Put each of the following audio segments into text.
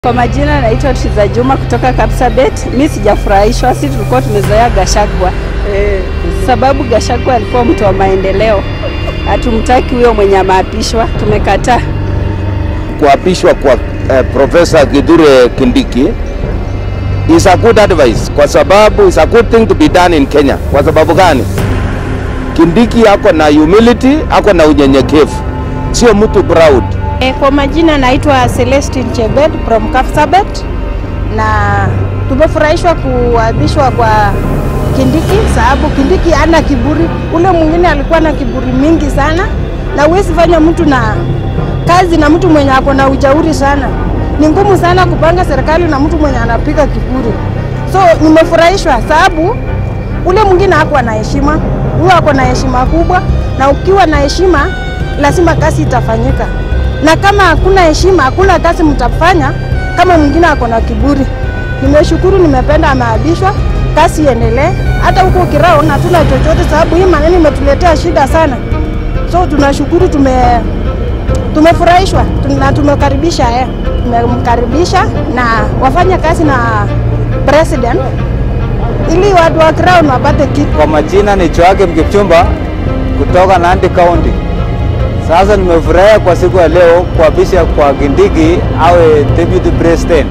Kwa majina naitwa Triza Juma kutoka Kapsabet. Mi sijafurahishwa, si tulikuwa tumezoea Gashagwa eh, sababu Gashagwa alikuwa mtu wa maendeleo. Hatumtaki huyo mwenye ameapishwa, tumekataa. Kuapishwa kwa eh, Profesa Kithure Kindiki is a good advice, kwa sababu is a good thing to be done in Kenya. Kwa sababu gani? Kindiki ako na humility, ako na unyenyekevu, sio mtu proud. E, kwa majina naitwa Celestine Chebet from Kapsabet na tumefurahishwa kuapishwa kwa Kindiki sababu Kindiki ana kiburi. Ule mwingine alikuwa na kiburi mingi sana, na huwezi fanya mtu na kazi na mtu mwenye ako na ujauri sana. Ni ngumu sana kupanga serikali na mtu mwenye anapiga kiburi. So nimefurahishwa sababu ule mwingine hakuwa na heshima, huyo ako na heshima kubwa, na ukiwa na heshima lazima kazi itafanyika na kama hakuna heshima, hakuna kazi mtafanya kama mwingine ako na kiburi. Nimeshukuru, nimependa ameabishwa, kazi iendelee. Hata huko Kirao hatuna chochote, sababu hii maneno imetuletea shida sana. So tunashukuru, tume tumefurahishwa na tumekaribisha eh, tumemkaribisha na wafanye kazi na president ili watu wa Kirao wapate kitu. Kwa majina ni Joakim Kipchumba kutoka Nandi County. Sasa nimefurahia kwa siku ya leo kuapisha kwa Kindiki awe deputy president.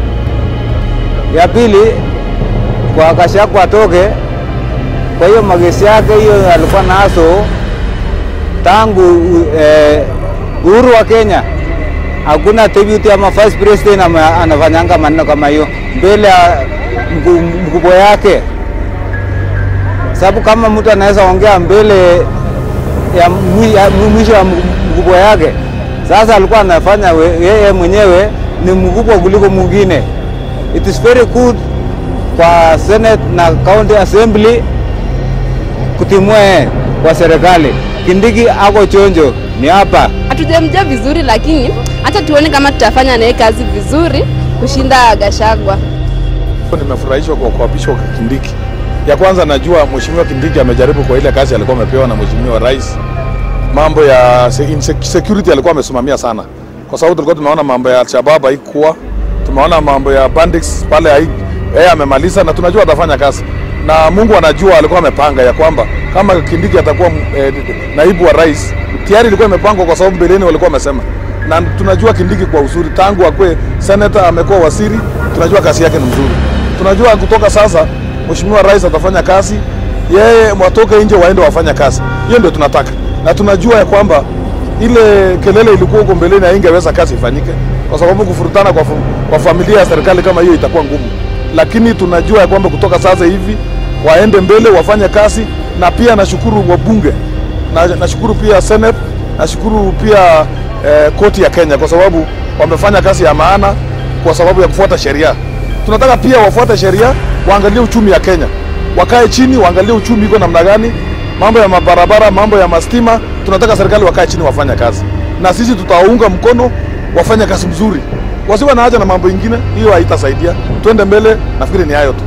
Ya pili kwa Gachagua atoke, kwa hiyo magesi yake hiyo alikuwa nazo tangu eh, uhuru wa Kenya. Hakuna deputy ama vice president ama anafanyanga maneno kama hiyo mbele ya mkubwa yake, sababu kama mtu anaweza ongea mbele ya mwisho wa mkubwa yake. Sasa alikuwa anafanya yeye mwenyewe ni mkubwa kuliko mwingine. It is very good kwa Senate na County Assembly kutimua yeye kwa serikali. Kindiki ako chonjo, ni hapa. Hatujamjua vizuri, lakini hata tuone kama tutafanya naye kazi vizuri kushinda Gashagwa. Nimefurahishwa kwa kuapishwa kwa Kindiki. Ya kwanza najua Mheshimiwa Kindiki amejaribu kwa ile kazi alikuwa amepewa na Mheshimiwa Rais mambo ya security alikuwa amesimamia sana, kwa sababu tulikuwa tumeona mambo ya Alshabab haikuwa, tumeona mambo ya bandits pale, yeye amemaliza na tunajua atafanya kazi, na Mungu anajua alikuwa amepanga ya kwamba kama Kindiki atakuwa eh, naibu wa rais, tayari ilikuwa imepangwa, kwa sababu mbeleni walikuwa wamesema, na tunajua Kindiki kwa uzuri, tangu akwe senator amekuwa waziri, tunajua kazi yake ni mzuri, tunajua kutoka sasa Mheshimiwa Rais atafanya kazi, yeye watoke nje waende wafanya kazi. Hiyo ndio tunataka na tunajua ya kwamba ile kelele ilikuwa huko mbeleni haingeweza kazi ifanyike, kwa sababu kufurutana kwa, kwa familia ya serikali kama hiyo itakuwa ngumu, lakini tunajua ya kwamba kutoka sasa hivi waende mbele wafanye kazi, na pia nashukuru wabunge na nashukuru pia Senate, nashukuru pia eh, koti ya Kenya kwa sababu wamefanya kazi ya maana kwa sababu ya kufuata sheria. Tunataka pia wafuate sheria, waangalie uchumi ya Kenya, wakae chini, waangalie uchumi iko namna gani mambo ya mabarabara, mambo ya mastima, tunataka serikali wakae chini wafanya kazi, na sisi tutawaunga mkono wafanye kazi mzuri, wasiwe na haja na mambo ingine, hiyo haitasaidia. Twende mbele, nafikiri ni hayo tu.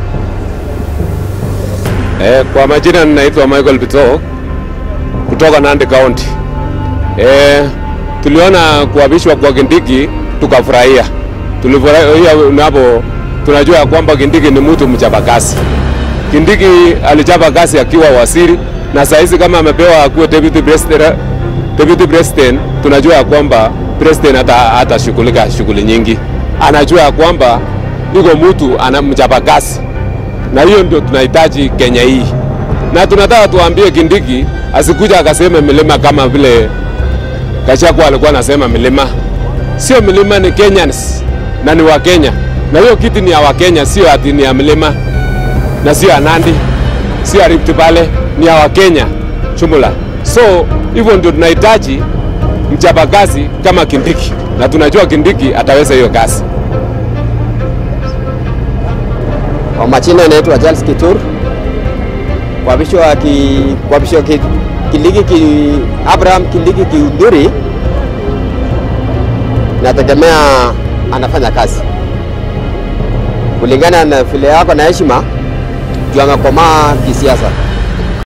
Eh, kwa majina ninaitwa Michael Bito kutoka Nandi County. Eh, tuliona kuapishwa kwa Kindiki tukafurahia. Tulifurahia napo tunajua ya kwamba Kindiki ni mtu mchapakazi. Kindiki alichapa kazi akiwa waziri na saizi kama amepewa kuwa deputy president, deputy president, tunajua ya kwamba president hata hatashughulika shughuli nyingi, anajua ya kwamba yuko mtu anamchapa kazi, na hiyo ndio tunahitaji Kenya hii, na tunataka tuambie Kindiki asikuja akasema milima kama vile Gachagua alikuwa anasema milima. Sio milima, ni Kenyans na ni wa Kenya, na hiyo kiti ni ya Wakenya, sio ati ni ya milima na sio ya Nandi, sio ya Rift Valley, ni ya Wakenya jumla. So hivyo ndio tunahitaji mchapakazi kama Kindiki, na tunajua Kindiki ataweza hiyo kazi. Kwa majina inaitwa Charles Kitur. Kuapishwa ki, kuapishwa ki, Kindiki ki, Abraham Kindiki Kiunduri, nategemea anafanya kazi kulingana na vile yako na heshima juu amekomaa kisiasa.